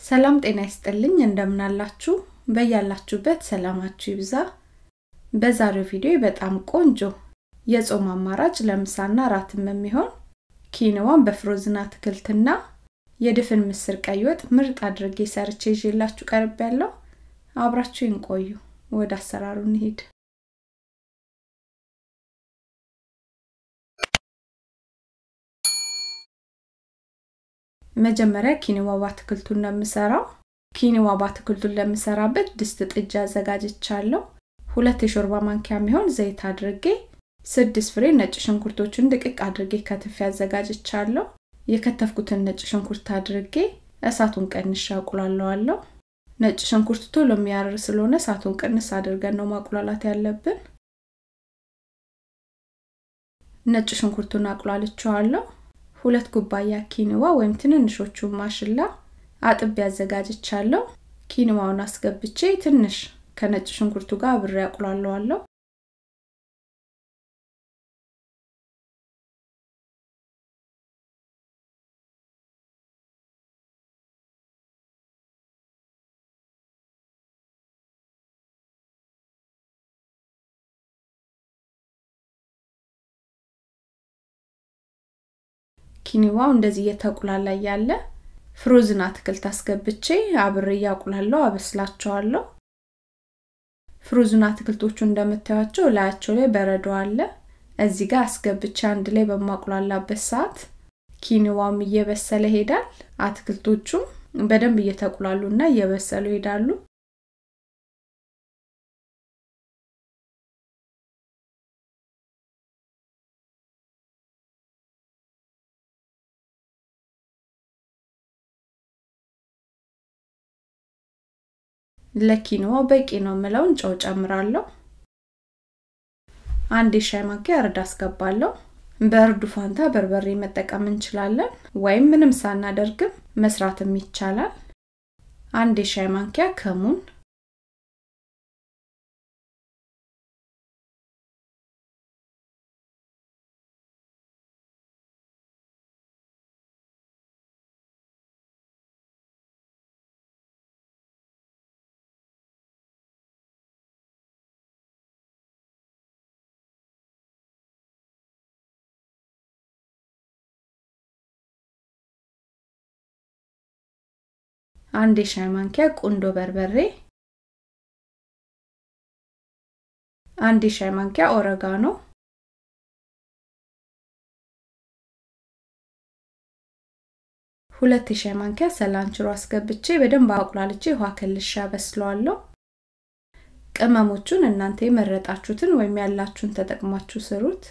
ሰላም ጤና ይስጥልኝ እንደምናላችሁ በያላችሁበት ሰላማችሁ ይብዛ በዛሬው ቪዲዮ በጣም ቆንጆ የጾም አማራጭ ለምሳና ራትም የሚሆን ኪንዋን በፍሮዝን አትክልትና የድፍን ምስር ቀይ ወጥ ምርጥ አድርጌ ሰርቼ ይዤላችሁ ቀርብ ያለው አብራችሁ ይንቆዩ ወደ አሰራሩ እንሂድ መጀመሪያ ኪኒዋ በአትክልቱን ነው የምሰራው ኪኒዋ በአትክልቱን ለምሰራበት ድስት ጥጃ አዘጋጅቻለሁ ሁለት የሾርባ ማንኪያ የሚሆን ዘይት አድርጌ ስድስት ፍሬ ነጭ ሽንኩርቶችን ድቅቅ አድርጌ ከትፌ አዘጋጅቻለሁ የከተፍኩትን ነጭ ሽንኩርት አድርጌ እሳቱን ቀንሻ አቁላለዋለሁ ነጭ ሽንኩርት ቶሎ የሚያርር ስለሆነ እሳቱን ቅንስ አድርገን ነው ማቁላላት ያለብን ነጭ ሽንኩርቱን አቁላልቸዋለሁ ሁለት ኩባያ ኪንዋ ወይም ትንንሾቹ ማሽላ አጥቤ አዘጋጅቻለሁ ኪንዋውን አስገብቼ ትንሽ ከነጭ ሽንኩርቱ ጋር አብሬ አቁላለዋለሁ ኪኒዋው እንደዚህ እየተቁላላ ያለ ፍሮዝን አትክልት አስገብቼ አብሬ እያቁላለሁ አበስላቸዋለሁ ፍሮዝን አትክልቶቹ እንደምታዩቸው ላያቸው ላይ በረዶ አለ እዚህ ጋር አስገብቼ አንድ ላይ በማቁላላበት ሰዓት ኪኒዋም እየበሰለ ሄዳል አትክልቶቹም በደንብ እየተቁላሉ እና እየበሰሉ ሄዳሉ ለኪኖዋ በቂ ነው ምለውን ጨው ጨምራለሁ አንድ የሻይ ማንኪያ እርድ አስገባለሁ በእርዱ ፋንታ በርበሬ መጠቀም እንችላለን ወይም ምንም ሳናደርግም መስራትም ይቻላል አንድ የሻይ ማንኪያ ከሙን አንድ የሻይ ማንኪያ ቁንዶ በርበሬ አንድ የሻይ ማንኪያ ኦረጋኖ ሁለት የሻይ ማንኪያ ሰላንችሮ አስገብቼ በደንብ አቁላልቼ ውሃ ከልሻ በስለዋለሁ ቅመሞቹን እናንተ የመረጣችሁትን ወይም ያላችሁን ተጠቅማችሁ ስሩት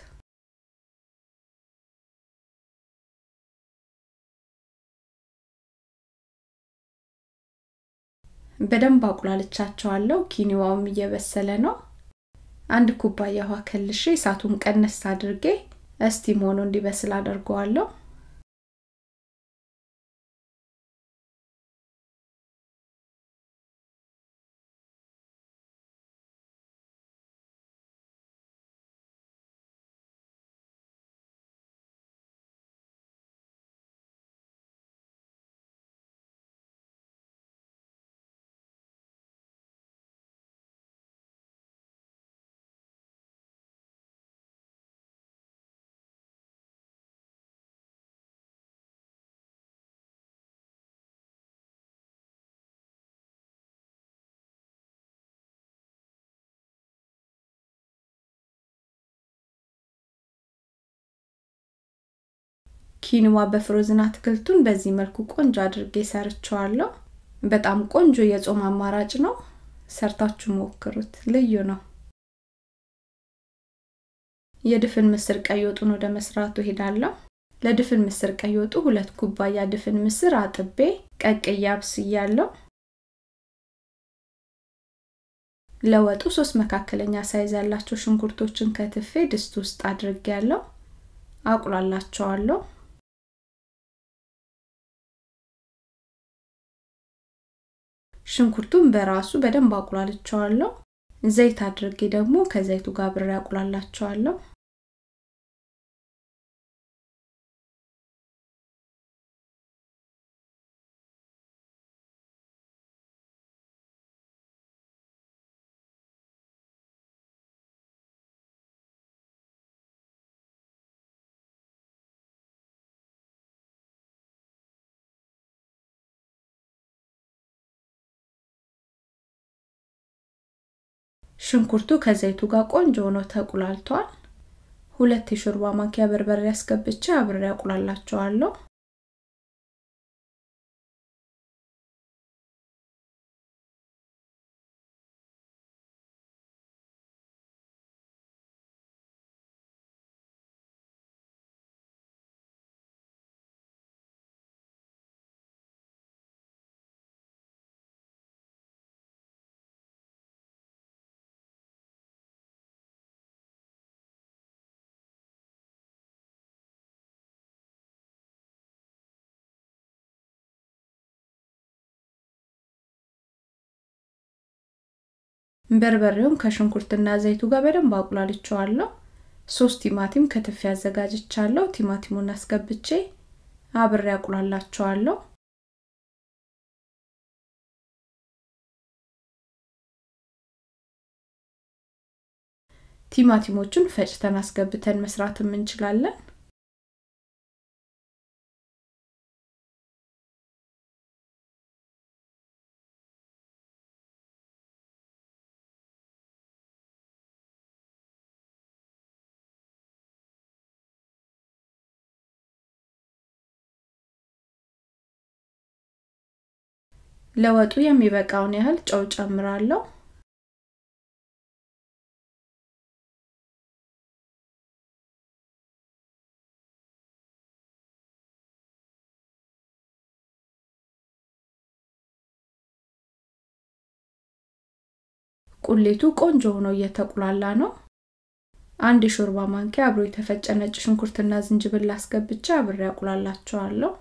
በደንብ አቁላልቻቸዋለሁ ኪኒዋውም እየበሰለ ነው አንድ ኩባያ ውሃ ከልሼ እሳቱን ቀነስ አድርጌ እስቲም ሆኖ እንዲበስል አደርገዋለሁ ኪንዋ በፍሮዝን አትክልቱን በዚህ መልኩ ቆንጆ አድርጌ ሰርቸዋለሁ በጣም ቆንጆ የጾም አማራጭ ነው ሰርታችሁ ሞክሩት ልዩ ነው የድፍን ምስር ቀይ ወጡን ወደ መስራቱ ሄዳለሁ ለድፍን ምስር ቀይ ወጡ ሁለት ኩባያ ድፍን ምስር አጥቤ ቀቅዬ አብስያለሁ ለወጡ ሶስት መካከለኛ ሳይዝ ያላቸው ሽንኩርቶችን ከትፌ ድስት ውስጥ አድርጌ ያለው አቁላላቸዋለሁ ሽንኩርቱን በራሱ በደንብ አቁላልቸዋለሁ ዘይት አድርጌ ደግሞ ከዘይቱ ጋር ብሬ አቁላላቸዋለሁ ሽንኩርቱ ከዘይቱ ጋር ቆንጆ ሆኖ ተቁላልቷል ሁለት የሾርባ ማንኪያ በርበሬ ያስገብቼ አብሬ ያቁላላቸዋለሁ በርበሬውን ከሽንኩርትና ዘይቱ ጋር በደንብ አቁላልቸዋለሁ ሶስት ቲማቲም ከትፌ አዘጋጅቻለሁ ቲማቲሙን አስገብቼ አብሬ አቁላላቸዋለሁ ቲማቲሞቹን ፈጭተን አስገብተን መስራትም እንችላለን ለወጡ የሚበቃውን ያህል ጨው ጨምራለሁ ቁሌቱ ቆንጆ ሆኖ እየተቁላላ ነው አንድ የሾርባ ማንኪያ አብሮ የተፈጨ ነጭ ሽንኩርትና ዝንጅብል አስገብቼ አብሬ አቁላላቸዋለሁ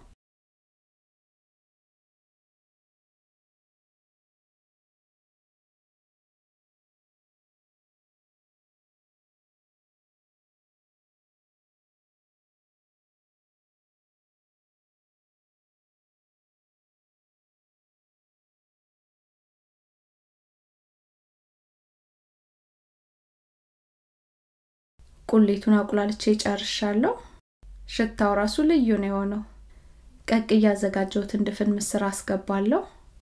ቁሌቱን አቁላልቼ ጨርሻለሁ ሽታው ራሱ ልዩ ነው የሆነው ቀቅ እያዘጋጀሁትን ድፍን ምስር አስገባለሁ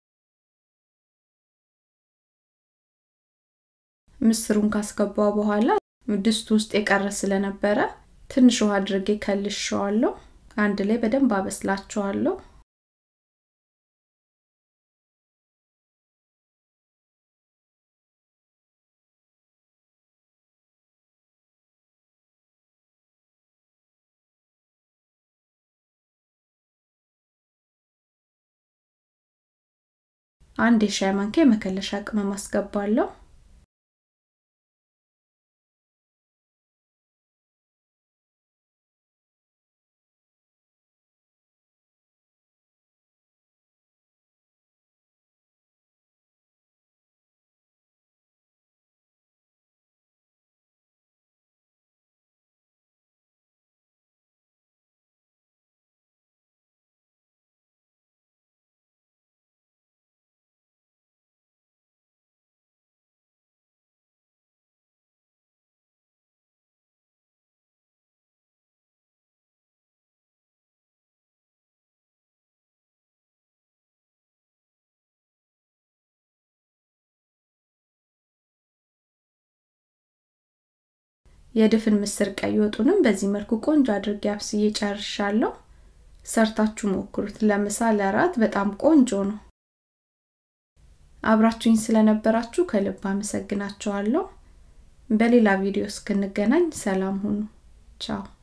ምስሩን ካስገባው በኋላ ድስቱ ውስጥ የቀረ ስለነበረ ትንሽ ውሃ አድርጌ ከልሸዋለሁ አንድ ላይ በደንብ አበስላቸዋለሁ አንድ የሻይ ማንኪያ የመከለሻ ቅመም አስገባለሁ የድፍን ምስር ቀይ ወጡንም በዚህ መልኩ ቆንጆ አድርጌ አብስዬ ጨርሻለሁ ሰርታችሁ ሞክሩት ለምሳ ለራት በጣም ቆንጆ ነው አብራችሁኝ ስለነበራችሁ ከልብ አመሰግናችኋለሁ በሌላ ቪዲዮ እስክንገናኝ ሰላም ሁኑ ቻው